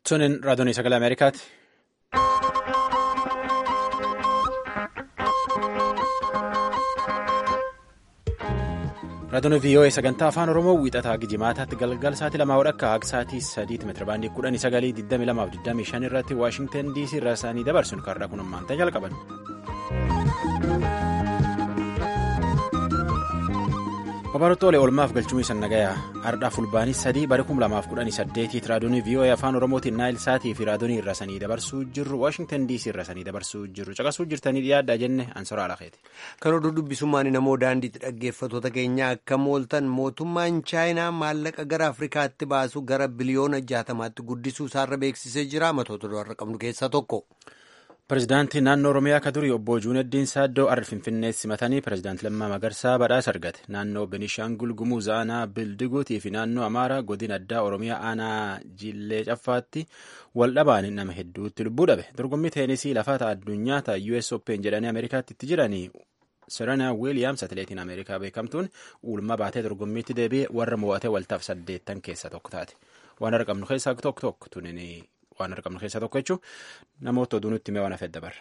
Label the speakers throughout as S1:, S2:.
S1: Sunin raadiyoon sagalee Ameerikaati. Raadiyoon VOA sagantaa afaan Oromoo wiixataa Gijimaataatti galgal sa'aatii lamaa wadhakka akka sa'aatii sadiitti meetirabaandii kudhanii sagalii 22 irratti Waashingtan DC irraa isaanii dabarsuun karra kun ammaantaa jalqaban. Babarootoolee oolmaaf galchumii sannagayaa ardhaa fulbaanii sadii bara 2018 raadiyoon VOA afaan oromootiin naayil saatii fi raadiyoon irra sanii dabarsuu jirru waashingtan dc irra sanii dabarsuu jirru caqasuu jirtanii dhiyaadhaa jenne ansora alakeeti.
S2: Kan oduu dubbisummaan namoo daandiitti dhaggeeffattoota keenya akka mooltan mootummaan chaayinaa maallaqa gara afrikaatti baasu gara biliyoona jaatamaatti guddisuu isaarra beeksisee jira matoota du'arra qabnu keessaa tokko.
S1: Pireezidaantii naannoo Oromiyaa akka durii obbo Juuneddiin Saaddoo Arri Finfinneetti simatanii pireezidaantii Lammaa Magarsaa badhaasa argate. Naannoo Benishaangul Gumuz aanaa Bildiguutii fi naannoo Amaaraa godina addaa Oromiyaa aanaa Jillee Caffaatti wal dhabaan nama hedduutti lubbuu dhabe. Dorgommii teenisii lafaata addunyaa ta'a US Open jedhanii Ameerikaatti itti jiranii Serena Wiiliyaams atileetiin Ameerikaa beekamtuun uulma baatee dorgommiitti deebi'ee warra mo'atee waltaaf saddeettan keessaa tokko taate. Waan argamnu keessaa tokko tokko tunini. waan argamnu keessaa tokko jechuun namoota oduu nutti himee waan hafee dabarra.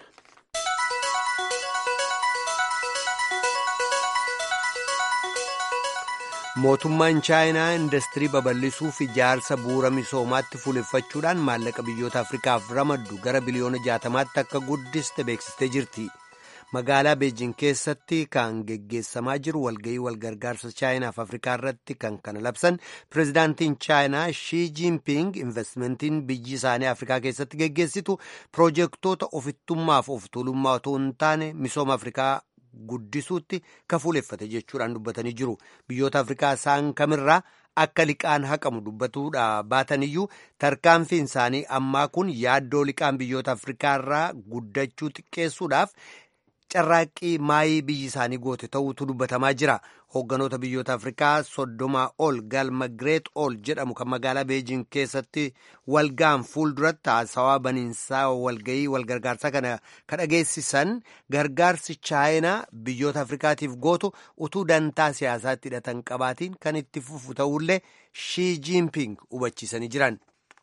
S2: Mootummaan chaayinaa industirii babal'isuuf ijaarsa bu'uura misoomaatti fuuleffachuudhaan maallaqa biyyoota Afrikaaf ramaddu gara biliyoona jaatamaatti akka guddiste beeksistee jirti. Magaalaa Beejin keessatti kan geggeessamaa jiru walga'ii walgargaarsa chaayinaaf Afrikaa irratti kan kana labsan pireezidaantiin chaayinaa Shii Jinping investimentiin biyyi isaanii Afrikaa keessatti geggeessitu piroojeektoota ofittummaaf of tuulummaa otoo hin taane misooma Afrikaa guddisuutti kafuuleffate jechuudhaan dubbatanii jiru. Biyyoota Afrikaa isaan kamirraa akka liqaan haqamu dubbatuudha baataniyyuu tarkaanfiin isaanii ammaa kun yaaddoo liqaan biyyoota Afrikaa irraa guddachuu xiqqeessuudhaaf. carraaqqii maayii biyyi isaanii goote ta'uutu dubbatamaa jira hoogganoota biyyoota afrikaa soddomaa ol galma gireet ol jedhamu kan magaalaa beejin keessatti walgaan fuulduratti haasawaa baniinsaa walgayii walgargaarsaa kana kan dhageessisan gargaarsi chaayinaa biyyoota afrikaatiif gootu utuu dantaa siyaasaatti hidhatan qabaatiin kan itti fufu ta'ullee shii jiinping hubachiisanii jiran.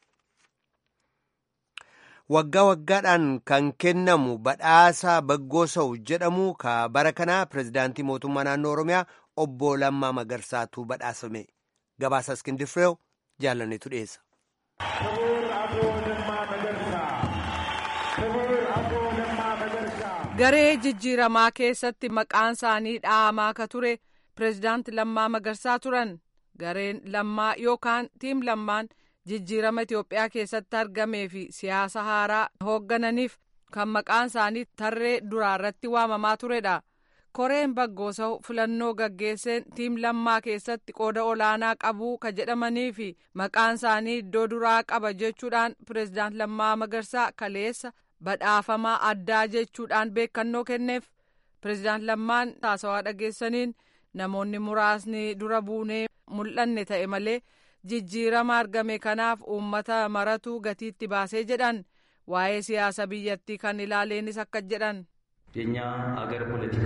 S2: waggaa waggaadhaan kan kennamu badhaasa baggoosawu jedhamu ka bara kanaa pireezidaantii mootummaa naannoo oromiyaa obbo Lammaa Magarsaatu badhaasame gabaasa iskindifireew jaalanneetu dhiyeessa.
S3: garee jijjiiramaa keessatti maqaan isaanii dhahamaa ka ture pireezidaanti Lammaa Magarsaa turan gareen lammaa yookaan tiim lammaan. jijjiirama Itoophiyaa keessatti argamee fi siyaasa haaraa hooggananiif kan maqaan isaanii tarree duraarratti waamamaa turedha. Koreen Baggoosawu filannoo gaggeesseen tiim lammaa keessatti qooda olaanaa qabuu ka jedhamanii fi maqaan isaanii iddoo duraa qaba jechuudhaan pireezidaant Lammaa Magarsaa kaleessa badhaafamaa addaa jechuudhaan beekannoo kenneef. Pireezidaant Lammaan haasawaa dhageessaniin namoonni muraasni dura buunee mul'anne ta'e malee. jijjiirama argame kanaaf uummata maratu gatiitti baasee jedhan waa'ee siyaasa biyyattii kan ilaaleenis akka jedhan
S4: የእኛ አገር ፖለቲካ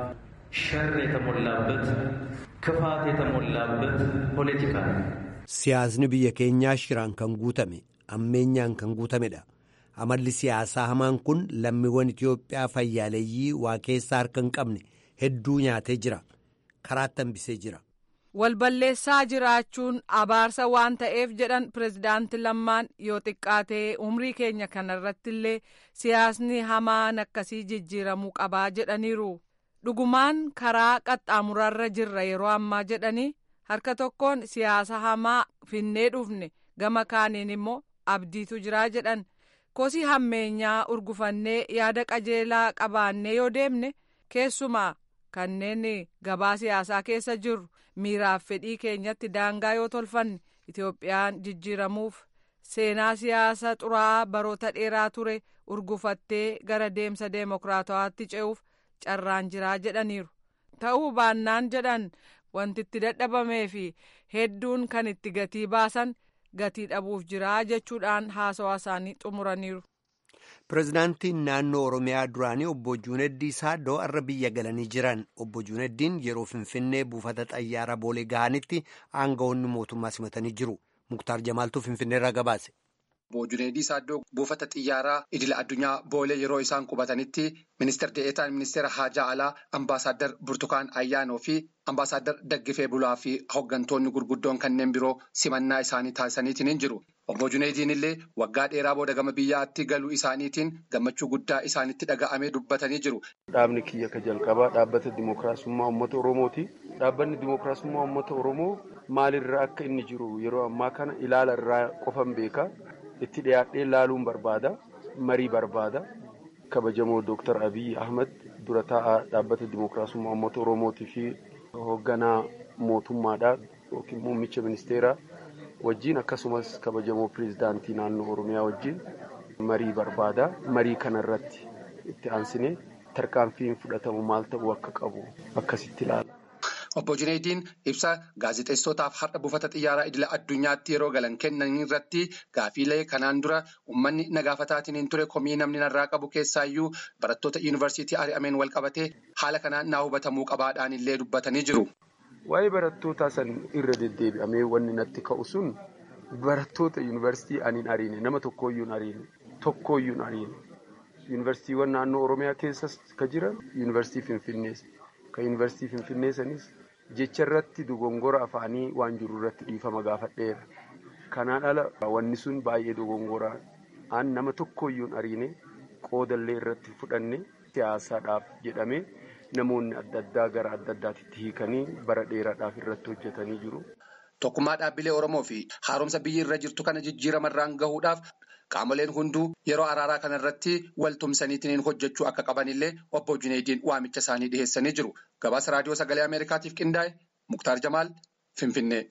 S4: ሸር የተሞላበት ክፋት የተሞላበት ፖለቲካ ነው።
S2: siyaasni biyya keenyaa shiraan kan guutame ammeenyaan kan guutamedha amalli siyaasaa hamaan kun lammiiwwan itiyoophiyaa fayyaaleeyyii waa keessaa harka hin qabne hedduu nyaatee jira karaatti hambisee jira.
S3: walballeessaa jiraachuun abaarsa waan ta'eef jedhan pireezidaanti lammaan yoo xiqqaatee umrii keenya kanarratti illee siyaasni hamaan akkasii jijjiiramuu qabaa jedhaniiru dhugumaan karaa qaxxaamurarra jirra yeroo ammaa jedhanii harka tokkoon siyaasa hamaa finnee dhufne gama kaaniin immoo abdiitu jiraa jedhan kosii hammeenyaa urgufannee yaada qajeelaa qabaannee yoo deemne keessumaa kanneen gabaa siyaasaa keessa jirru. miiraaf fedhii keenyatti daangaa yoo tolfanne itoophiyaan jijjiiramuuf seenaa siyaasa xuraa'aa baroota dheeraa ture urgufattee gara deemsa deemokiraatawaatti ce'uuf carraan jiraa jedhaniiru ta'uu baannaan jedhan wanti itti dadhabamee fi hedduun kan itti gatii baasan gatii dhabuuf jiraa jechuudhaan haasawaa isaanii xumuraniiru.
S2: Pireezidaantiin naannoo Oromiyaa duraanii obbo Juuneddii Saaddoo har'a biyya galanii jiran. Obbo Juuneddiin yeroo Finfinnee buufata xayyaara boolee gahanitti aangawoonni mootummaa simatanii jiru. Muktaar Jamaaltuu Finfinneerraa gabaase.
S5: Obbo Juneedii Saaddoo buufata xiyyaaraa idila addunyaa boolee yeroo isaan qubatanitti ministeer de'eetaan ministeera haajaa alaa ambaasaaddar Burtukaan Ayyaanoo fi ambaasaaddar Daggifee Bulaa fi hooggantoonni gurguddoon kanneen biroo simannaa isaanii taasisaniitiin hin jiru. Obbo Juneediin illee waggaa dheeraa booda gama biyyaatti galuu isaaniitiin gammachuu guddaa isaanitti dhaga'amee dubbatanii jiru.
S6: Dhaabni kiyya ka jalqabaa dhaabbata dimookiraasummaa uummata Oromooti. Dhaabbanni dimookiraasummaa uummata Oromoo maalirraa akka inni jiru yeroo ammaa kana ilaala irraa qofan beeka. Itti dhiyaadhee laaluun barbaada. Marii barbaada. Kabajamoo Dooktar Abiyyi Ahmad dura taa'aa dhaabbata dimookiraasummaa uummata Oromootii fi hoogganaa mootummaadhaa yookiin muummicha ministeeraa wajjin akkasumas kabajamoo pireezidaantii naannoo Oromiyaa wajjin marii barbaada. Marii kanarratti itti aansinee tarkaanfiin fudhatamu maal ta'uu akka qabu akkasitti ilaala.
S5: Obbo Juneediin ibsa gaazexeessootaaf har'a buufata xiyyaaraa idila addunyaatti yeroo galan kennan irratti gaafiilee kanaan dura uummanni nagaafataatiin ture komii namni narraa qabu keessaayyuu barattoota yuunivarsiitii ari'ameen wal qabatee haala kanaan naa hubatamuu qabaadhaan illee dubbatanii jiru.
S6: Waa'ee barattootaa san irra deddeebi'amee wanni natti ka'u sun barattoota yuunivarsiitii aniin ariine nama tokkooyyuu ariine tokkooyyuu ariine yuunivarsiitiiwwan naannoo Oromiyaa keessas ka jiran yuunivarsiitii Finfinnees ka yuunivarsiitii Finfinnee sanis jecha irratti dogongora afaanii waan jiru irratti dhiifama gaafadheera. Kanaan ala wanni sun baay'ee dogongoraa aan nama tokkooyyuun ariine qoodallee irratti fudhanne siyaasaadhaaf jedhamee namoonni adda addaa gara adda addaatitti hiikanii bara dheeraadhaaf irratti hojjetanii jiru.
S5: Tokkummaa dhaabbilee Oromoo fi haaromsa biyyi irra jirtu kana jijjiiramarraan gahuudhaaf qaamoleen hunduu yeroo araaraa kanarratti wal tumsaniitiin hojjechuu akka qabanillee obbo Juneediin waamicha isaanii dhiheessanii jiru. Gabaasa raadiyoo sagalee Ameerikaatiif qindaa'e Muktaar Jamaal Finfinnee.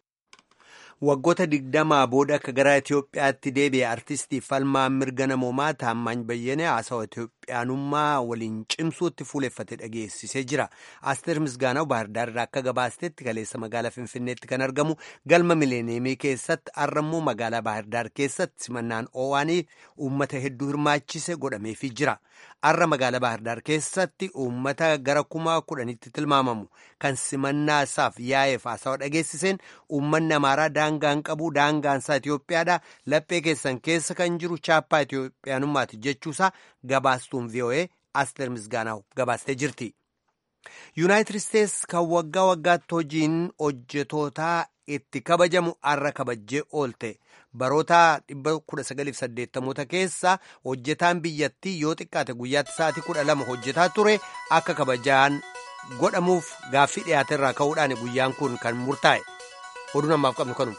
S2: Waggoota digdamaa booda akka gara Itoophiyaatti deebi'e artistii falmaa mirga namoomaa Taammaany Bayyenee haasawaa Itoophiyaanummaa waliin cimsuutti fuuleffate dhageessisee jira. Asteer Misgaanaw Baahirdaar irraa akka gabaastetti kaleessa magaalaa Finfinneetti kan argamu galma mileeneemii keessatti har'ammoo magaalaa Baahirdaar keessatti simannaan oowaanii uummata hedduu hirmaachise godhameefii jira. Har'a magaalaa Baahirdaar keessatti uummata gara kuma kudhanitti tilmaamamu kan simannaa isaaf yaa'eef haasawaa dhageessiseen uummanni Amaaraa daangaan qabu daangaan isaa Itoophiyaadha. Laphee keessan keessa kan jiru chaappaa Itoophiyaanummaati jechuusaa gabaastuun VOA Asteer Misgaanaw gabaastee jirti. Yuunaayitid Isteets kan waggaa waggaatti hojiin hojjetootaa itti kabajamu har'a kabajjee oolte. Baroota 1980 keessa hojjetaan biyyattii yoo xiqqaate guyyaatti sa'aatii 12 hojjetaa ture akka kabajaan godhamuuf gaaffii dhiyaate irraa ka'uudhaan guyyaan kun kan murtaa'e. Oduu namaaf qabnu kanuma.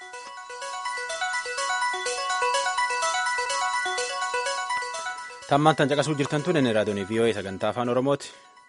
S1: Tammaan tan caqasuu jirtan tun inni raadiyoon VOA sagantaa afaan Oromooti.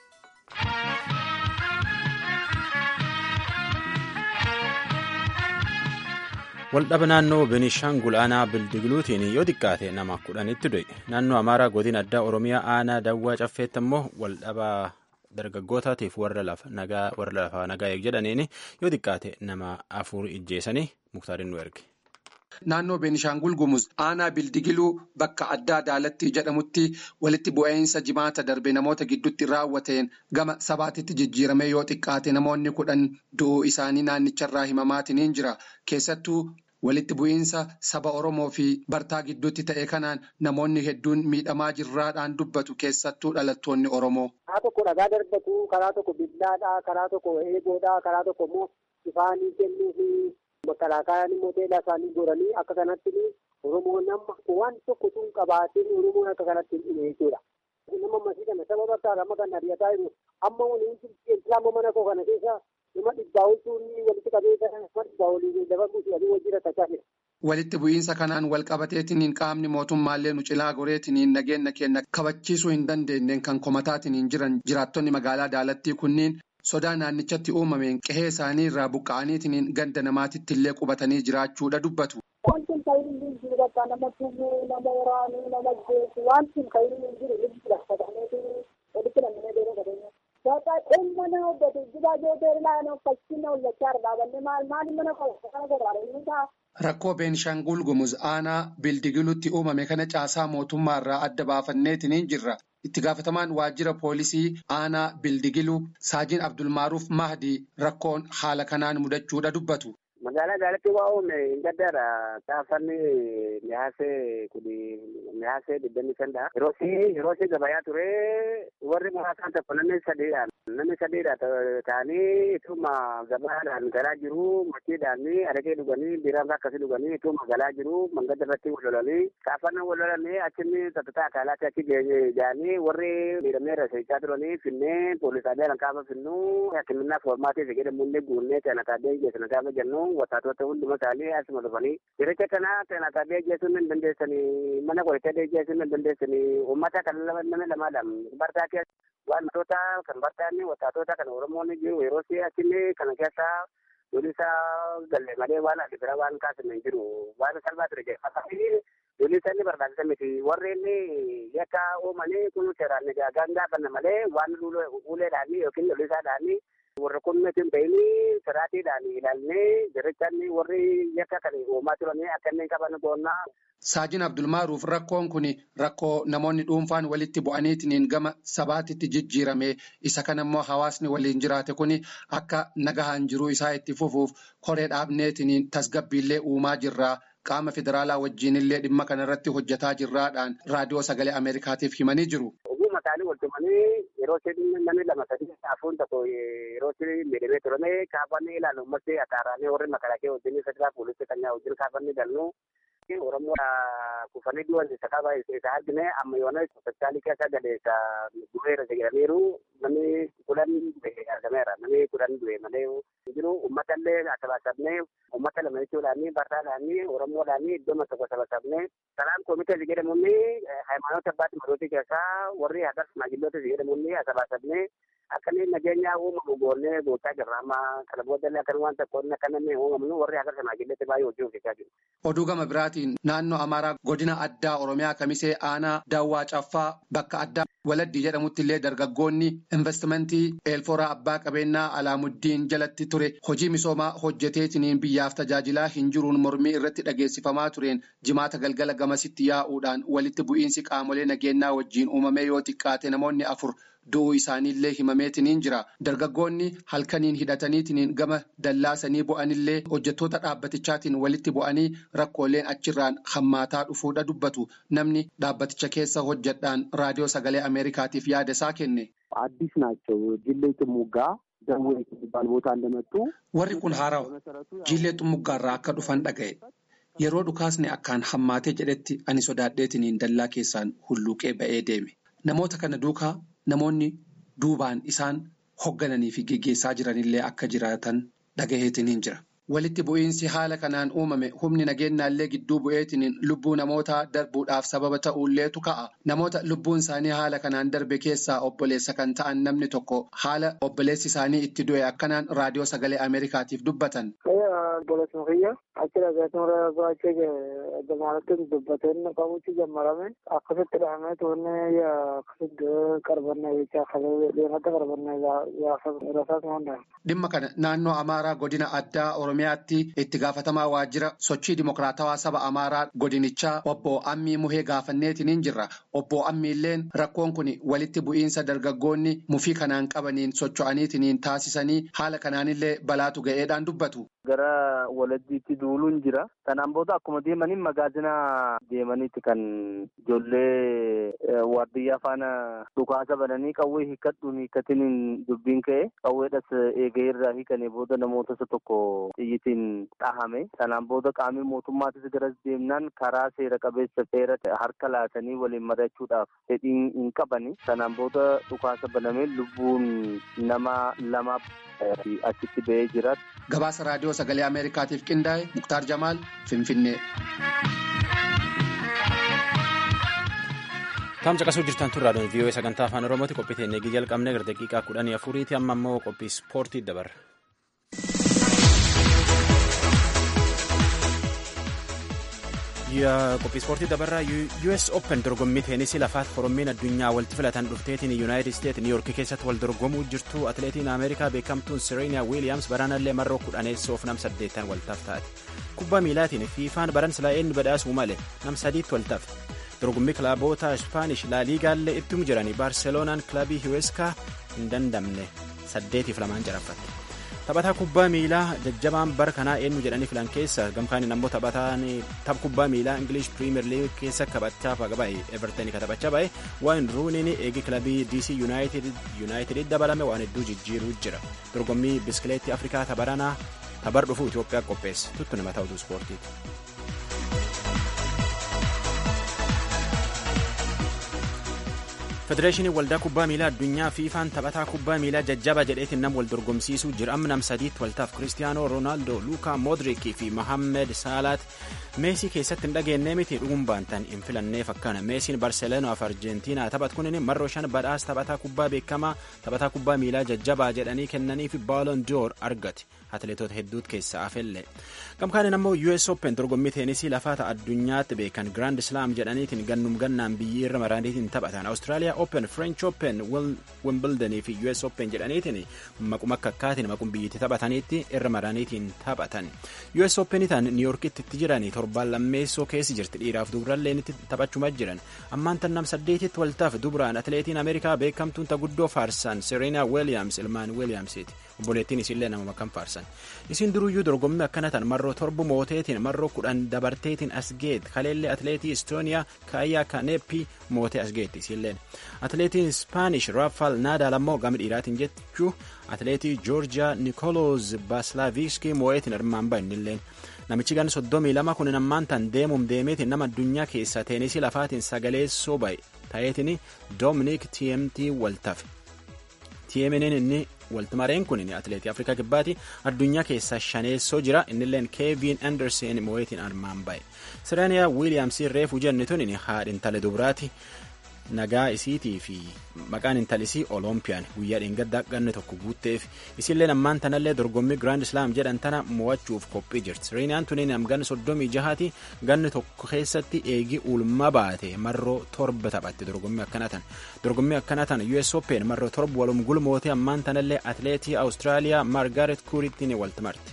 S1: Waldhaba naannoo Benishaangul aanaa Bildigiluutiin yoo xiqqaate nama kudhanitti du'e. Naannoo Amaaraa godina addaa Oromiyaa aanaa Dawwaa Caffeetti immoo waldhaba dargaggootaatiif warra lafaa nagaa jedhaniin yoo xiqqaate nama afur ijjeessanii muktaariin nu erge.
S5: Naannoo Beenishaangul Gumuz aanaa Bildigiluu bakka addaa Daalattii jedhamutti walitti bu'iinsa jimaata darbe namoota gidduutti raawwateen gama sabaatitti jijjiirame yoo xiqqaate namoonni kudhan du'uu isaanii naannicharraa himamaatiin jira. Keessattuu walitti bu'iinsa saba Oromoo fi Bartaa gidduutti ta'e kanaan namoonni hedduun miidhamaa jirraadhaan dubbatu keessattuu dhalattoonni Oromoo.
S7: Karaa tokko dhagaa darbatu, karaa tokko billaadhaa, karaa tokko eeboodhaa, karaa tokko immoo ifaanii kennuufi Makalaakayaan immoo teelaa isaanii goranii akka kanatti Oromoon amma waan tokko tun qabaatiin Oromoon akka kanatti hin dhime jechuudha. Nama masii kana saba bakka amma kan ari'ataa jiru amma islaama mana koo kana keessa nama dhibbaa oltuun walitti qabee nama dhibbaa olii lafa buusu adii wajjin rakkachaa jira.
S5: Walitti bu'iinsa kanaan wal qabateetiin qaamni mootummaallee nu cilaa goreetiin nageenya keenya kabachiisuu hin dandeenyeen kan komataatiin jiran jiraattonni magaalaa Daalattii kunniin. sodaa naannichatti uumameen qe'ee isaanii irraa buqqa'aniitiin ganda namaatitti illee qubatanii jiraachuudha dubbatu.
S7: Wanti ka'iin hin jiru bakka nama tummuu nama waraanuu nama jeesu wanti ka'iin hin jiru lubbu laffatameetu walitti lamminee deemee qabeenya. Bakka dhimma na hojjetu jibaa jootee ilaanoo fakkii na hojjechaa dhaabanne maal maali mana kana goraadha inni ta'a.
S5: Rakkoo Beenishaangul Gumuz aanaa Bildigilutti uumame kana caasaa mootummaarraa adda baafanneetiin jirra. Itti gaafatamaan waajjira poolisii aanaa Bildigiluu Saajiin Abdulmaaruuf Mahdi rakkoon haala kanaan mudachuudha dubbatu.
S7: Magaalaa Daalaatti waa uume hin gaddaadha. Xaafanni mihaasee kuni mihaasee digdamii sandha. Yeroo si yeroo si gabayaa ture warri muraasaan tokko namni sadiidhaan namni sadiidha ta'anii ituma gabaadhaan galaa jiru machiidhaan araqee dhuganii biiraan akkasii dhuganii ituma galaa jiru mangada irratti wal lolanii xaafanni wal lolanii achinni tattataa akaalaatti achi ga'anii warri miidhamee raseechaa turanii finnee poolisaalee kaaba finnuu hakiminnaa foormaatiif jedhamuun guunnee kana taabee geessina gaafa jennu wataatota hunduma isaanii asuma dhufanii jiricha kana kana taabee geessuun hin dandeessanii mana qo'atee geessuun hin dandeessanii uummata kan nama lamaadhaan bartaa keessa waan matoota kan bartaanni wataatota kan oromoon jiru yeroo si achinni kana keessa Lolisa galle malee waan adda bira waan kaasne jiru waan salphaa ture jedha. Lolisa inni barbaachisa miti warri inni yakka uumanii kun seeraan gaagaan gaafanna malee waan uleedhaan yookiin lolisaadhaan warra kun nuti hin beekni siraatiidhaan ilaalnee jirichaan warri yakka kan uumaa turanii akka inni qaban goonnaa.
S5: Saajin Abdulmaaruuf rakkoon kun rakkoo namoonni dhuunfaan walitti bu'aniitiin gama sabaatitti jijjiirame isa kana immoo hawaasni waliin jiraate kun akka nagahaan jiruu isaa itti fufuuf koree dhaabneetiin tasgabbiillee uumaa jirra. Qaama federaalaa wajjinillee dhimma kanarratti hojjetaa jirraadhaan raadiyoo sagalee Ameerikaatiif himanii jiru.
S7: Ogummaa isaanii wal tumanii yeroo isin namni lama sadii afuun tokko yeroo isin miidhamee turame kaafanni ilaalu ummatti ataaraanii warri makalakee wajjin federaa poolisii kan wajjin kaafanni galnu. Oromoo kufanii du'an isa qaba isa argine amma yoona hospitaalii keessa gale isa du'eera jedhaniiru namni kudhan du'e argameera namni kudhan du'e malee jiru uummata illee sabasabnee uummata lama jechuudhaan bartaadhaan Oromoodhaan iddoo tokko sabasabnee salaan komitee jedhamuun hayimaanoota abbaatti madootii keessaa warri hagas maajilloota jedhamuun sabasabnee akka inni nageenya uumamu goonnee goochaa jirra amma kana boodallee akka waan tokko akka namni uumamnu warri hagas maajilloota baay'ee hojii hojjechaa jiru.
S5: Oduu gama biraatiin naannoo Amaaraa godina addaa Oromiyaa Kamisee Aanaa Daawwaa Caffaa bakka addaa Waladdii jedhamutti illee dargaggoonni investimentii eelforaa abbaa qabeenyaa Alaamuddiin jalatti ture hojii misoomaa hojjeteetiniin biyyaaf tajaajilaa hin jiruun mormii irratti dhageessifamaa tureen jimaata galgala gamasitti yaa'uudhaan walitti bu'iinsi qaamolee nageenyaa wajjiin uumamee yoo xiqqaate namoonni afur du'uu isaaniillee himameetiniin jira. Dargaggoonni halkaniin hidhataniitiniin gama dallaasanii bu'anillee hojjettoota dhaabbatichaatiin walitti bu'anii rakkooleen achirraan hammaataa dhufuudha dubbatu. Namni dhaabbaticha keessa hojjedhaan raadiyoo sagalee Ameerikaatiif yaada isaa kenne.
S8: አዲስ ናቸው ጅሌ ጥሙጋ ደዌ የሚባል ቦታ እንደመጡ
S5: warri kun haarawa jiillee xumuggaarraa akka dhufan dhaga'e yeroo dhukaasni akkaan hammaatee jedhetti ani sodaadheetiniin dallaa keessaan hulluuqee ba'ee deeme namoota kana duukaa namoonni duubaan isaan hoggananii fi geggeessaa jiranillee akka jiraatan dhagaheetiniin jira. Walitti bu'iinsi haala kanaan uumame humni nageenyaallee gidduu bu'eetiniin lubbuu namootaa darbuudhaaf sababa ta'uulleetu ka'a. Namoota lubbuun isaanii haala kanaan darbe keessaa obboleessa kan ta'an namni tokko haala obboleessi isaanii itti du'e akkanaan raadiyoo sagalee Ameerikaatiif dubbatan.
S9: Obboleessuma kiyya achi dhagaatuma baachee gamaalatti dubbateen qabuutti jammarame akkasitti dhahamee tuunne akkasitti qarbanne jechaa deematti qarbanne gaafa rasaas hundaa.
S5: Dhimma kana naannoo Amaaraa godina addaa Oromiyaatti itti gaafatamaa waajjira sochii dimokiraatawaa saba Amaaraa godinichaa obbo Ammii Muhee gaafanneetiniin jirra. Obbo Ammiilleen rakkoon kun walitti bu'iinsa dargaggoonni mufii kanaan qabaniin socho'aniitiniin taasisanii haala kanaanillee balaatu ga'eedhaan dubbatu.
S8: Gara walajjiitti duuluun jira. Kanaan booda akkuma deemaniin magaazina deemaniiti kan ijoollee waardiyyaa faana dhukaasa bananii qawwee hiikkadhuun hiikkatiin dubbiin ka'e qawweedhas eegee irraa hiikanii booda namoota isa tokko xiyyitiin dhahame. Kanaan booda qaamni mootummaatis garas deemnaan karaa seera qabeessa seera harka laatanii waliin mari'achuudhaaf fedhii hin qabani. Kanaan booda dhukaasa banamee lubbuun nama lama achitti ba'ee jira.
S5: Gabaasa raadiyoo sagalee Ameerikaatiif qindaa'e Muktaar Jamaal Finfinnee.
S1: Taamsa qasuu jirtan tun raadiyoon vii'oo sagantaa afaan oromooti qophii teennee jalqabne gara daqiiqaa kudhanii afuriiti amma immoo qophii ispoortii dabarra. qophii ispoortii dabarraa US Open dorgommii teenisii lafaat korommiin addunyaa walitti filatan dhufteetiin Yuunaayitid Isteet Niiyorkii keessatti wal dorgomuu jirtu atileetiin Ameerikaa beekamtuun Sireeniyaa Wiiliyaams baraanallee marroo kudhaneessoof nam saddeettan waltaaf taate. Kubbaa miilaatiin fiifaan baran silaa'een badhaasuu malee nam sadiitti waltaaf. Dorgommii kilaaboota Ispaanish laaliigaallee ittum jiranii Baarseloonaan kilabii Hiweskaa hin dandamne saddeetiif lamaan caraffatte. taphataa kubbaa miilaa jajjabaan bara kanaa eenyu jedhanii filan keessa gamkaaniin ammoo taphataan tapha kubbaa miilaa ingilish piriimeer liig keessa taphachaa ba'e everton ka taphachaa ba'e waan ruuniin eegi kilabii dc yuunaayitid dabalame waan hedduu jijjiiruu jira dorgommii biskileetii afrikaa tabaranaa tabar dhufuu itiyoophiyaa qopheesse tuttu nama ta'utu ispoortiiti. federeeshinii waldaa kubbaa miilaa addunyaa fiifaan taphataa kubbaa miilaa jajjaba jedheetiin nam wal dorgomsiisuu jira amma nam sadiitti waltaaf kiristiyaanoo roonaaldoo luukaa moodriikii fi mohammed saalaat meesii keessatti hin dhageenye miti dhuguun baantan hin filanneef akkana meesiin barseeloonaaf arjentiinaa taphat kunin marroo shan badhaas taphataa kubbaa beekamaa taphataa kubbaa miilaa jajjabaa jedhanii kennanii fi baaloon door argate atileetota hedduut keessa afelle gamkaaniin ammoo us open dorgommii teenisii lafaata addunyaatti beekan grand slam jedhaniitiin gannum gannaan biyyi irra maraniitiin taphatan awustiraaliyaa open french open wimbledonii fi us open jedhaniitiin maquma akka akkaatiin maqum biyyitti taphataniitti irra maraniitiin taphatan us open tan niiyorkitti itti jiranii torbaan lammeessoo keessi jirti dhiiraaf dubralleen itti taphachuma jiran ammaan tan nam saddeetitti waltaaf dubraan atileetiin ameerikaa beekamtuun taguddoo faarsan sereena weeliyaams ilmaan weeliyaamsiiti obboleettiin isillee nama makkan faarsan isin duruyyuu dorgommii akkana tan marroo torbu mooteetiin marroo kudhan dabarteetiin asgeet kaleellee atileetii istooniyaa kaayaa kaneeppi mootee asgeetti isilleen atileetiin ispaanish raafaal naadaal ammoo gama dhiiraatiin jechuu atileetii joorjiyaa nikoloos baaslaaviskii moo'eetiin hirmaan ba'inilleen namichi gan soddomii lama kun ammaan tan deemuum deemeetiin nama addunyaa keessa teenisii lafaatiin sagaleessoo ba'e ta'eetiin doominik tmt waltafe tmnn inni waltimareen kun atileetii afrikaa kibbaati addunyaa keessaa shaneessoo jira innilleen keevin andersen moo'eetiin armaan ba'e sireeniyaa wiiliyaamsii reefuu jenni tun haadha intala dubraati nagaa isiitii fi maqaan intalisii oloompiyaan guyyaa dheengaddaa ganne tokko guutteef isilleen ammaan tanallee dorgommii giraand islaam jedhan tana mo'achuuf qophii jirti sireeniyaan tuniin amgan soddomii jahaati ganne tokko keessatti eegi ulma baate marroo torba taphatte dorgommii akkana tan dorgommii akkana tan us open marroo torba walum gulmootee ammaan tanallee atileetii awustiraaliyaa maargaaret kuurittiin waltimarte.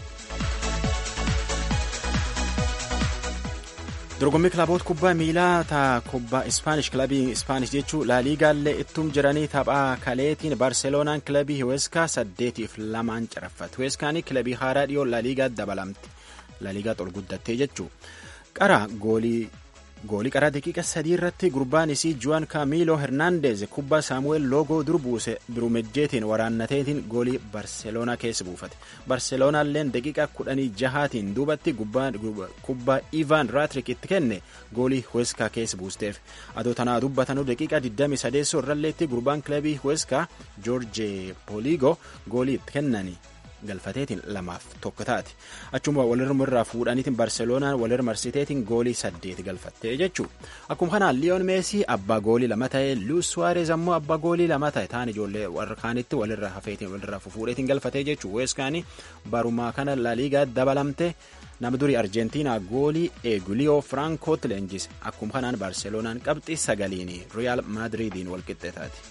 S1: dorgommii kilaboota kubbaa miilaa ta kubbaa ispaanish kilabii ispaanish jechuu laaliigaallee ittum jiranii taphaa kaleetiin barseeloonaan kilabii hiweskaa saddeetiif lamaan caraffate hiweskaanii kilabii haaraa dhiyoo laaliigaa dabalamte laaliigaa xol guddattee jechuu qara goolii goolii qaraa daqiiqa sadii irratti gurbaan isii juwan kaamiiloo hernaandeez kubbaa saamu'eel loogoo dur buuse birumejjeetiin waraannateetiin goolii barseeloonaa keessa buufate barseeloonaalleen daqiiqa kudhanii jahaatiin duubatti kubbaa ivan raatrik itti kenne goolii hueskaa keessa buusteef adoo tanaa dubbatanuu daqiiqa 23 irralleetti gurbaan kilabii hueskaa joorje pooliigoo goolii itti kennani galfateetiin lamaaf tokko taate achuma walirra irraa fuudhaniitiin barseeloonaan walirra marsiteetiin goolii saddeet galfattee jechuu akkuma kanaan liyoon meesii abbaa goolii lama ta'e luus suwaareez ammoo abbaa goolii lama ta'e taan ijoollee warra kaanitti walirra hafeetiin walirra fuudheetiin galfatee jechuu weeskaanii barumaa kana laaliigaa dabalamte nama durii arjentiinaa goolii eeguliyoo firaankoot leenjise akkuma kanaan barseeloonaan qabxii sagaliin riyaal maadiriidiin walqixxee taate.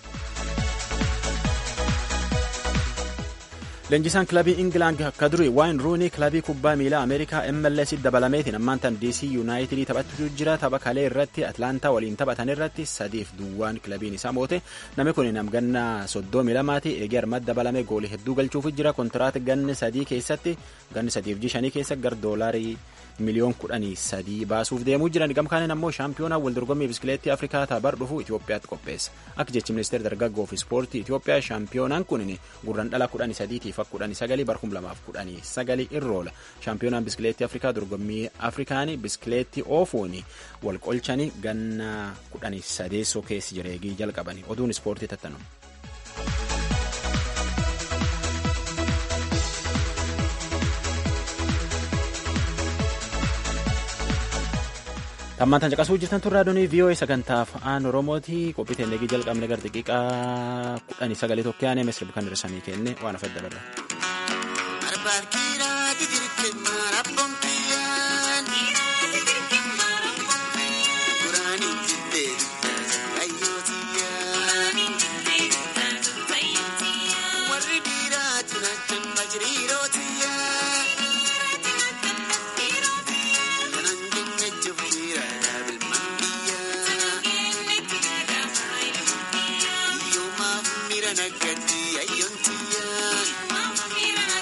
S1: leenjisaan kilabii ingilaand akka durii waayin ruunii kilabii kubbaa miilaa ameerikaa mls dabalameetiin ammaan tan dc yuunaayitidii taphachuu jira tapha kalee irratti atlaantaa waliin taphatan irratti sadiif duwwaan kilabiin isaa moote namni kun namganna soddomii lamaati eegee armad dabalame goolii hedduu galchuuf jira kontiraat ganni sadii keessatti ganni sadiif jishanii keessa gar doolaarii miliyoon kudhanii sadii baasuuf deemuu jiran gamkaaniin ammoo shaampiyoonaa waldorgommii biskileettii afrikaa tabar dhufu Itoophiyaatti qopheessa akka jechi ministeera dargaggoo fi ispoortii Itoophiyaa shaampiyoonaan kun gurran dhala kudhanii sadiitiif akka kudhanii sagalii barkum lamaaf kudhanii sagalii irroola shaampiyoonaan biskileettii afrikaa dorgommii afrikaanii biskileettii oofuun wal qolchanii ganna kudhanii sadeessoo keessi jireegii jalqabanii oduun ispoortii tattanu. tammaan tan caqasuu jirtan turraa doonii vii'oo'ee sagantaa afaan oromooti qophii teellegii jalqabne gar xiqiqaa kudhanii sagalee tokko yaanee misirbi kan dirsanii kenne waan afedda barra.
S10: Nagadi ayontiyan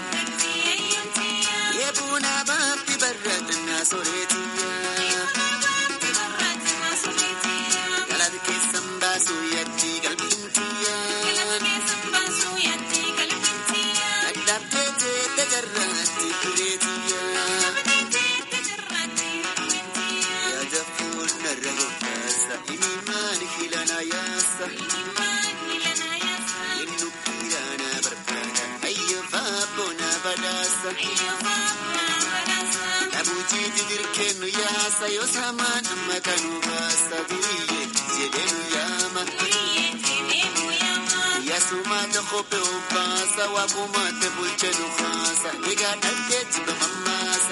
S10: Dhabuutii dirkennu yaasa yoo saamaan amma kanuu baasa biyye jedhenu yaama. Yaasumaata kophee obbaasa waaqumaata bulchanu haasa egaa dhalteetti bamammaasa.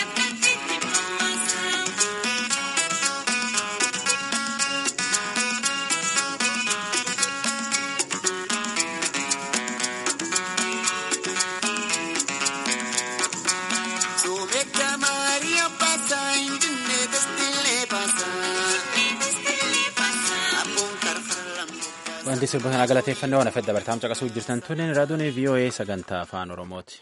S1: Wanti sirba kana galateeffannoo waan afedda bartaam caqasuu jirtan tunin raadiyoon VOA sagantaa afaan Oromooti.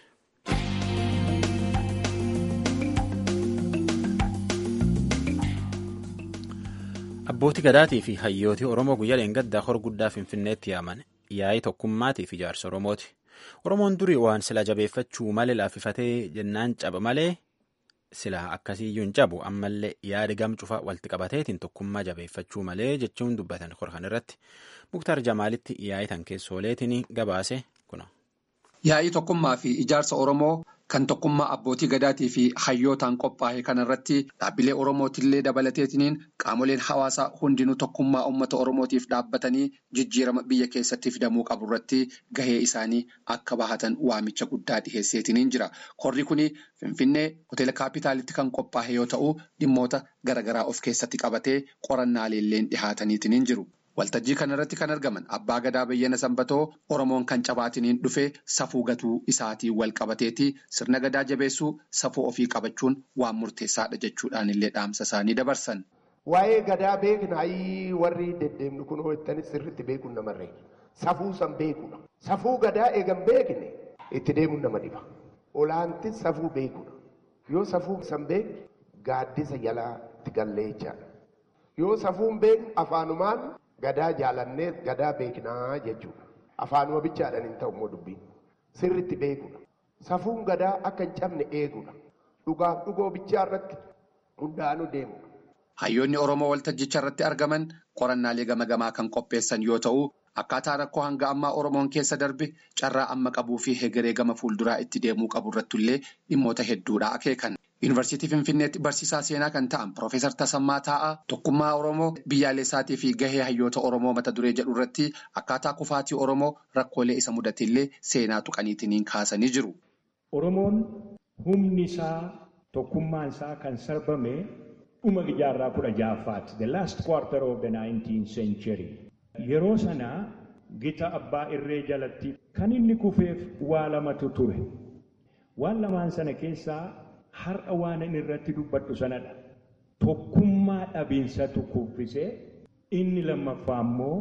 S1: Abbootii gadaatii fi hayyootii Oromoo guyyaa dheengaddaa hor guddaa Finfinneetti yaaman yaa'ii tokkummaatii fi ijaarsa Oromooti. Oromoon durii waan sila jabeeffachuu malee laaffifatee jennaan caba malee sila akkasiiyyuu hin cabu ammallee yaada gam cufa walitti qabateetiin tokkummaa jabeeffachuu malee jechuun dubbatan korkan irratti muktaar jamaalitti yaa'ii tan keessooleetiin gabaase kuna.
S5: Yaa'ii tokkummaa fi ijaarsa Oromoo kan tokkummaa abbootii gadaatii fi hayyootaan qophaa'e kanarratti dhaabbilee Oromootillee dabalateetiniin qaamoleen hawaasaa hundinuu tokkummaa uummata Oromootiif dhaabbatanii jijjiirama biyya keessatti fidamuu qabu irratti gahee isaanii akka bahatan waamicha guddaa dhiheesseetiniin jira. Korri kun Finfinnee hoteela kaapitaalitti kan qophaa'e yoo ta'u dhimmoota garaagaraa of keessatti qabatee qorannaalee dhihaataniitiniin jiru. Waltajjii kanarratti kan argaman abbaa gadaa bayyana sanbatoo Oromoon kan cabaatiniin dhufee safuu gatuu isaatiin wal qabateeti sirna gadaa jabeessuu safuu ofii qabachuun waan murteessaadha jechuudhaan illee dhaamsa isaanii dabarsan.
S11: Waa'ee gadaa beeknaayii warri deddeemnu kun hojjetanis sirriitti beekuun namarree safuu san beekudha. Safuu gadaa eegan beekne itti deemuun nama dhiba. Olaanti safuu beekudha. Yoo safuu san beekne gaaddisa jalaa itti gallee jechaadha. Yoo safuun beekne afaanumaan. Gadaa jaalannee gadaa beeknaa jechuudha. Afaanuma bichaadhaan hin ta'u immoo dubbiin. Sirriitti beekudha. Safuun gadaa akka hin cabne eegudha. Dhugaaf dhugoo bichaa irratti hundaanuu deemudha.
S5: Hayyoonni Oromoo waltajjicha irratti argaman qorannaalee gama gamaa kan qopheessan yoo ta'u, akkaataa rakkoo hanga ammaa Oromoon keessa darbe carraa amma qabuu fi hegeree gama fuulduraa itti deemuu qabu irrattullee dhimmoota hedduudha akeekan. Yuunivarsiitii Finfinneetti barsiisaa seenaa kan ta'an Piroofeesar Tasammaa Taa'aa tokkummaa Oromoo biyyaalessaatii fi gahee hayyoota Oromoo mata duree jedhu irratti akkaataa kufaatii Oromoo rakkoolee isa mudatillee seenaa tuqaniitiin kaasanii jiru.
S12: Oromoon humni isaa tokkummaan isaa kan sarbame dhuma jaarraa kudha ja'affaati. The last quarter of the 19th century. Yeroo sana gita abbaa irree jalatti kan inni kufeef waa lamatu ture. Waan lamaan sana keessaa har'a waan inni irratti dubbadhu sanadha. Tokkummaa dhabiinsatu kuffisee inni lammaffaa immoo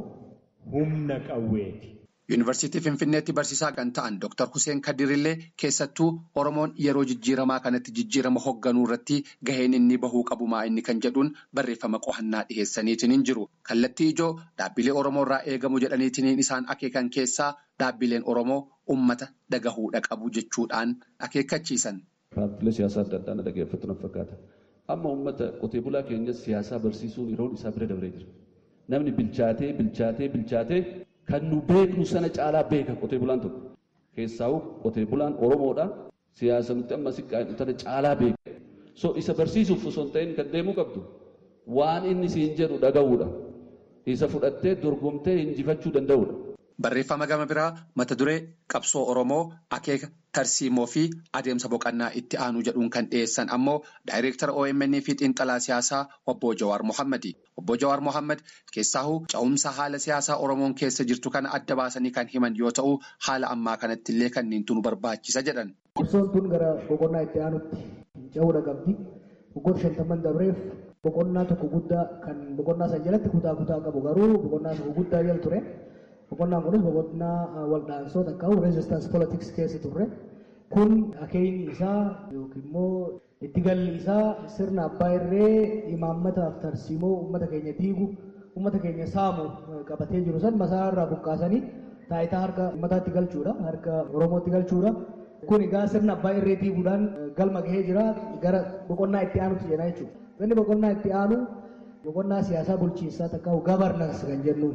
S12: humna qawweeti.
S5: Yuunivarsiitii Finfinneetti barsiisaa kan ta'an Dr. Hussein Kadirillee keessattuu Oromoon yeroo jijjiiramaa kanatti jijjiirama hoogganuu irratti gaheen inni bahuu qabumaa inni kan jedhuun barreeffama qo'annaa dhiheessaniitiin hin jiru. Kallattii ijoo dhaabbilee Oromoo irraa eegamu jedhaniitiin isaan akeekan keessaa dhaabbileen Oromoo uummata dhagahuudha qabu jechuudhaan akeekkachiisan.
S13: Paartilee siyaasaa adda addaa na dhaggeeffatu na fakkaata. Amma uummata qotee bulaa keenya siyaasaa barsiisuun yeroon isaa bira dabree jira. Namni bilchaatee bilchaatee bilchaatee kan nu beeknu sana caalaa beeka qotee bulaan tokko. Keessaa'u qotee bulaan Oromoodha. Siyaasa nuti amma siqqaan tana caalaa beeka. So isa barsiisuuf osoo hin ta'in kan deemuu qabdu waan inni siin jedhu dhaga'uudha. Isa fudhattee dorgomtee injifachuu danda'uudha.
S5: Barreeffama gama biraa mata duree qabsoo Oromoo akeeka tarsiimoo fi adeemsa boqonnaa itti aanuu jedhuun kan dhiyeessan ammoo daayireektara OMN fi xiinxalaa siyaasaa obbo Jawaar Mohammadi. Obbo Jawaar Mohammad keessaahuu ca'umsa haala siyaasaa Oromoon keessa jirtu kana adda baasanii kan himan yoo ta'u haala ammaa kanatti illee kanneen nu barbaachisa jedhan.
S14: Qabsoon tun gara boqonnaa itti aanutti ce'uudha qabdi. Waggoota shantamman dabreef boqonnaa tokko guddaa kan boqonnaa san jalatti kutaa kutaa qabu garuu boqonnaa tokko guddaa jala ture. Boqonnaan kunis boqonnaa waldhaansoota akka reezistans politiks keessa turre kun akeekni isaa yookiin immoo itti galli isaa sirna abbaa irree imaammataaf tarsiimoo uummata keenya diigu uummata keenya saamu qabatee jiru san masaa irraa buqqaasanii taayitaa harka uummataatti galchuudha harka oromootti galchuudha. Kun egaa sirna abbaa irree diiguudhaan galma gahee jira gara boqonnaa itti aanutti jenna jechuudha. Inni boqonnaa itti aanu boqonnaa siyaasaa bulchiinsaa takka gabarnansi kan jennuun.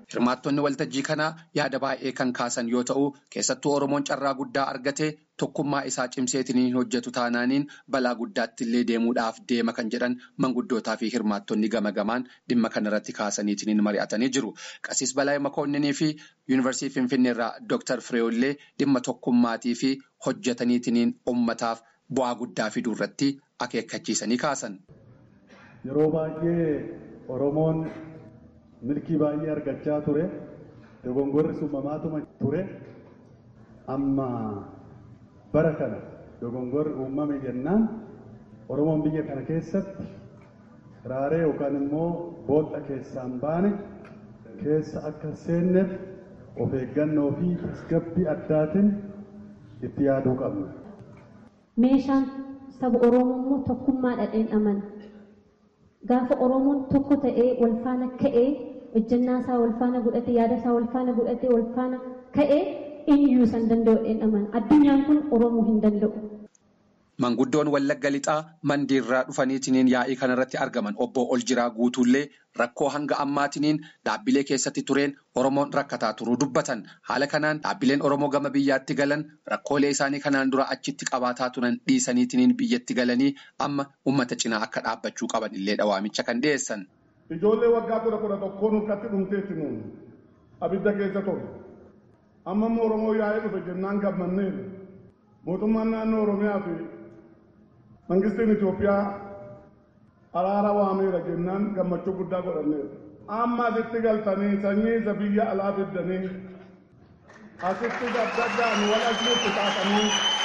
S5: Hirmaattonni waltajjii kanaa yaada baay'ee kan kaasan yoo ta'u keessattuu Oromoon carraa guddaa argatee tokkummaa isaa cimseetiin hojjetu taanaaniin balaa guddaatti illee deemuudhaaf deema kan jedhan manguddootaa fi hirmaattonni gama gamaan dhimma kanarratti kaasaniitiin mari'atanii jiru. Qasiis Balaa Makoonninii fi Yuunivarsiitii Finfinneerraa Dooktar Fireewullee dhimma tokkummaatii fi hojjetaniitiin uummataaf bu'aa guddaa fiduu irratti akeekkachiisanii kaasan.
S15: Yeroo baay'ee Oromoon milkii baay'ee argachaa ture. Dogongorri uumamaatuma ture. Amma bara kana dogongorri uumame jennaan Oromoon biyya kana keessatti raaree yookaan immoo boolla keessaan baane keessa akka seenneef of eeggannoo fi tasgabbii addaatiin itti yaaduu qabna.
S16: Meeshaan saba Oromoo immoo tokkummaa dhadheen amana. Gaafa Oromoon tokko ta'ee wal faana ka'ee hojjannaa isaa wal faana godhatee yaada isaa wal faana godhatee wal faana ka'ee eenyuyyuu san danda'u dheen amana. Addunyaan kun Oromoo hin danda'u.
S5: Manguddoon Wallagga Lixaa mandiirraa dhufaniitiin yaa'ii kanarratti argaman obbo Oljiraa Guutuullee rakkoo hanga ammaatiniin dhaabbilee keessatti tureen Oromoon rakkataa turuu dubbatan. Haala kanaan dhaabbileen Oromoo gama biyyaatti galan rakkoolee isaanii kanaan dura achitti qabaataa turan dhiisaniitiin biyyatti galanii amma uummata cinaa akka dhaabbachuu qaban illee dhawaamicha kan dhiyeessan.
S17: Ijoollee waggaa kudha kudha tokkoon harkatti dhumteetti nuun abidda keessa ture. Amma immoo Oromoo yaa'ee dhufe jennaan gammanneeru. Mootummaan naannoo Oromiyaa fi Mangistiin Itoophiyaa araara waameera jennaan gammachuu guddaa godhanneera. Amma asitti galtanii sanyii isa biyya alaa fiddanii asitti dabdaddaan wal asnuutti taatanii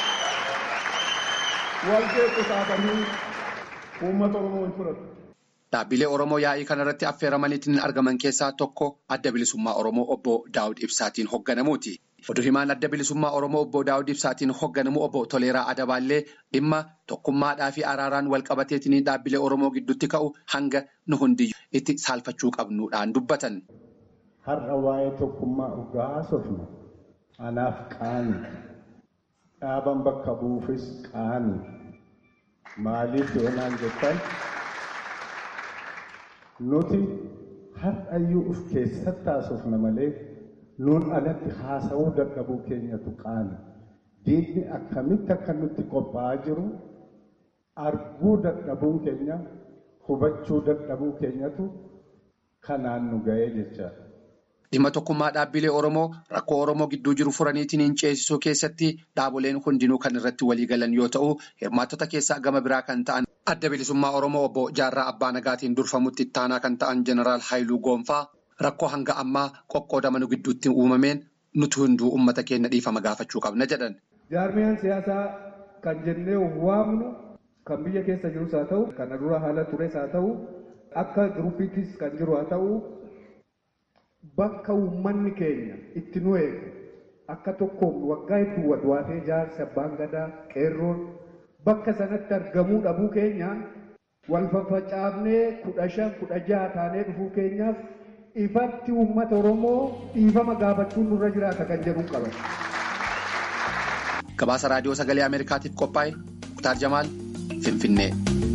S17: wal keetti taatanii uummata Oromoo hin fudhatu.
S5: Dhaabbilee Oromoo yaa'ii kanarratti affeeramaniitiin argaman keessaa tokko adda bilisummaa Oromoo obbo Daawud Ibsaatiin hoogganamuuti. Oduu himaan adda bilisummaa Oromoo obbo Daawud Ibsaatiin hoogganamu obbo Toleeraa Adabaallee dhimma tokkummaadhaa fi araaraan wal qabateetiin dhaabbilee Oromoo gidduutti ka'u hanga nu hundiyyuu itti saalfachuu qabnuudhaan dubbatan.
S12: Har'a waa'ee tokkummaa dhugaa haasofnu anaaf qaani dhaaban bakka buufis qaani maaliif yoonaan jettan nuti har'ayyuu of keessatti haasofna malee nuun alatti haasawuu dadhabuu keenyatu qaani. Diinni akkamitti akka nutti qophaa'aa jiru arguu dadhabuun keenya hubachuu dadhabuu keenyatu kanaan nu ga'ee jecha.
S5: Dhimma tokkummaa dhaabbilee Oromoo rakkoo Oromoo gidduu jiru furaniitiin ceesisuu keessatti dhaaboleen hundinuu kan irratti walii galan yoo ta'u, hirmaattota keessaa gama biraa kan ta'an adda bilisummaa Oromoo obbo Jaarraa Abbaa Nagaatiin durfamutti ittaanaa kan ta'an Jeneraal Haayiluu Goonfaa rakkoo hanga ammaa qoqqoodamanu gidduutti uumameen nuti hunduu uummata keenya dhiifama gaafachuu qabna jedhan.
S18: Jaarmiyaan siyaasaa kan jennee waamnu kan biyya keessa jirus haa ta'u, kana dura haala tures haa ta'u, akka giruppiittis kan jiru haa ta'u, bakka uummanni keenya itti nu eegu akka tokkoon waggaa hedduu wadwaatee jaarsa abbaan gadaa qeerroon bakka sanatti argamuu dhabuu keenya wal faffacaafnee kudha shan kudha jaha taanee dhufuu keenyaaf ifatti uummata Oromoo dhiifama gaafachuun nurra jiraata kan jedhu qaban.
S5: Gabaasa raadiyoo sagalee Ameerikaatiif qophaa'e Muktaar Jamaal Finfinnee.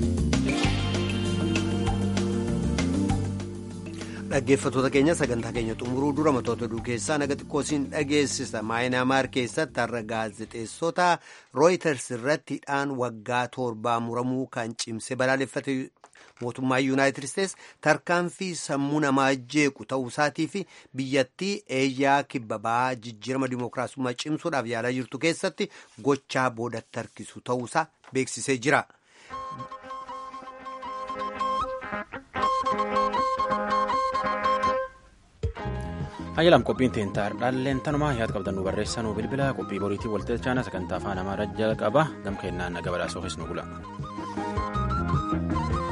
S2: Dhaggeeffattoota keenya sagantaa keenya xumuruu dura matoota oduu keessaa naga xiqqoo siin dhageessisa. Maayinaamaar keessatti har'a gaazexeessota Rooyiters irratti hidhaan waggaa torbaa muramuu kan cimse balaaleffate mootummaa Yuunaayitid Isteets tarkaanfii sammuu namaa jeequ ta'uusaatii fi biyyattii eeyyaa kibbabaa jijjiirama dimookiraasummaa cimsuudhaaf yaalaa jirtu keessatti gochaa boodatti harkisu ta'uusaa beeksisee jira.
S1: Hayyalam qophiin teentaa dhaalleen tanumaa yaada qabdannu barreessanuu bilbila qophii boriitii waltajjii chaanaa sagantaa afaan amaaraa jalqaba gam kennaan naga badhaasoo nu bula.